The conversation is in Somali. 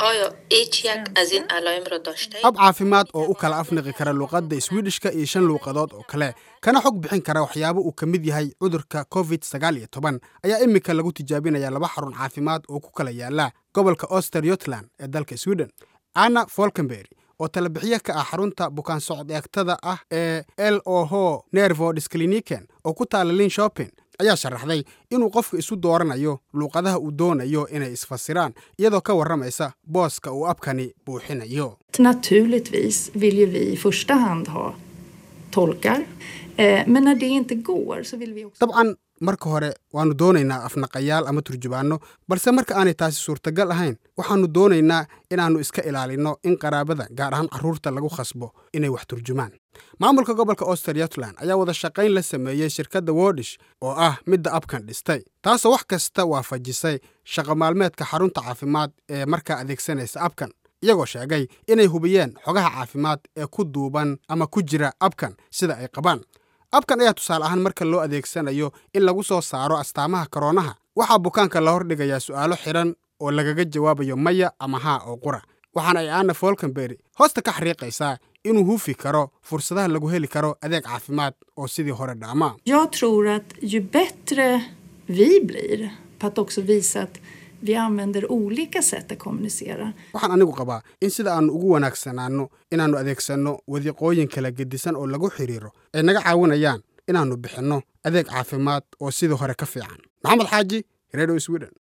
آیا هیچ یک از این علائم را داشته ab caafimaad oo u kala afniqi kara luuqadda swidishka iyo shan luuqadood oo kale kana xog bixin kara waxyaabo uu ka mid yahay cudurka covid sagaal iyo toban ayaa iminka lagu tijaabinaya laba xarun caafimaad oo ku kala yaala gobolka oster yotland ee dalka sweden anna folkenberry oo talabixiye ka ah xarunta bukaan socod eegtada ah ee l oho nervodis cliniken oo ku taala lin shopping ayaa sharaxday inuu qofka isu dooranayo luuqadaha uu doonayo inay isfasiraan iyadoo ka warramaysa booska uu abkani buuxinayo Naturligtvis vill ju vi i första hand ha tolkar. Eh, men när det inte går så vill vi också dabcan marka hore waannu doonaynaa afnaqayaal ama turjubaanno balse marka aanay taasi suurtagal ahayn waxaannu doonaynaa inaannu iska ilaalinno in qaraabada gaar ahaan carruurta lagu khasbo inay wax turjumaan maamulka gobolka oster yotland ayaa wada shaqayn la sameeyey shirkadda wodish oo ah midda abkan dhistay taasoo wax kasta waafajisay shaqo maalmeedka xarunta caafimaad ee markaa adeegsanaysa abkan iyagoo sheegay inay hubiyeen xogaha caafimaad ee ku duuban ama ku jira abkan sida ay qabaan abkan ayaa tusaale ahaan marka loo adeegsanayo in lagu soo saaro astaamaha koroonaha waxaa bukaanka la hordhigayaa su'aalo xidhan oo lagaga jawaabayo maya ama haa oo qura waxaana ay anna folkenberry hoosta ka xariiqaysaa inuu hufi karo fursadaha lagu heli karo adeeg caafimaad oo sidii hore dhaama Jag tror att ju bättre vi blir på att också visa att vi använder olika sätt att kommunicera. waxaan anigu qabaa in sida aannu ugu wanaagsanaanno inaannu adeegsanno wadiiqooyin kala gedisan oo lagu xidhiiro ay naga caawinayaan inaannu bixinno adeeg caafimaad oo sidii hore ka fiican maxamed xaaji redio sweden